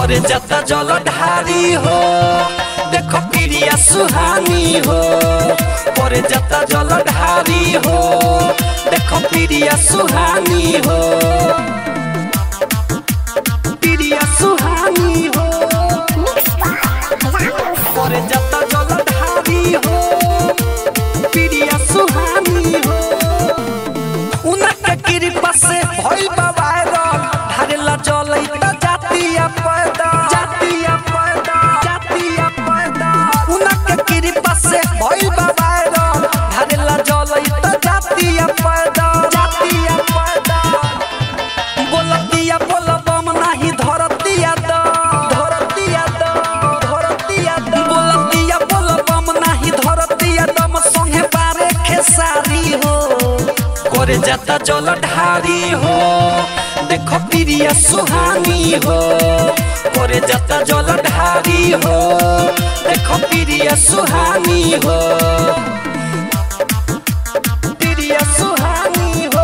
करे जता जल ढारी हो देखो प्रिया सुहानी हो करे जता जल ढारी हो देखो प्रिया सुहानी हो प्रिया सुहानी हो करे जता जल ढारी हो प्रिया सुहानी हो उनके कृपा से भइल बा वायरल ढारेला जलै त जातिया पैदा जातिया पैदा जातिया पैदा उनके कृपा से भइल बा वायरल ढारेला जलै त जातिया पैदा जातिया पैदा बोलतिया बोलबम नाही धरतिया द धरतिया द धरतिया द बोलतिया बोलबम नाही धरतिया दम संगे बारे खेसारी हो करे जाता जल ढारी हो देखो प्रिया सुहानी हो करे जाता जल ढारी हो देखो प्रिया सुहानी हो प्रिया सुहानी हो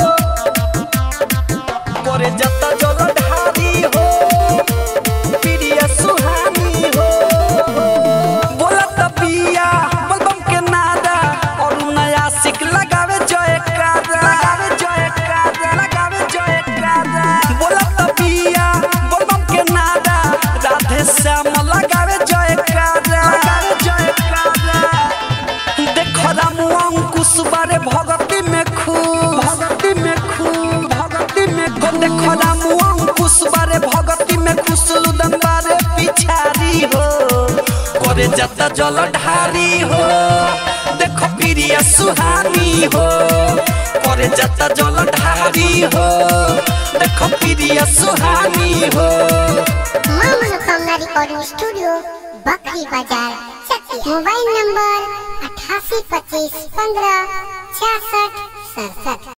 करे जाता जल ढारी हो प्रिया सुहानी हो बोलत बिया बलबम के नादा और नया सिक लगावे जयकारा लगावे जयकारा लगावे जयकारा बोलत बिया बलबम के नादा राधे श्याम लगावे जयकारा लगावे जयकारा देखो राम अंकुश बारे भगती में खूब भगती में खूब भगती में खूब देखो राम अंकुश बारे भगती में खुश लुदन बारे पिछारी हो करे जाता जल ढारी हो देखो प्रिया सुहानी हो करे जाता जल ढारी हो देखो प्रिया सुहानी हो माँ मनोकामना रिकॉर्डिंग स्टूडियो बकरी बाजार चकिया मोबाइल नंबर अठासी पच्चीस पंद्रह छियासठ सड़सठ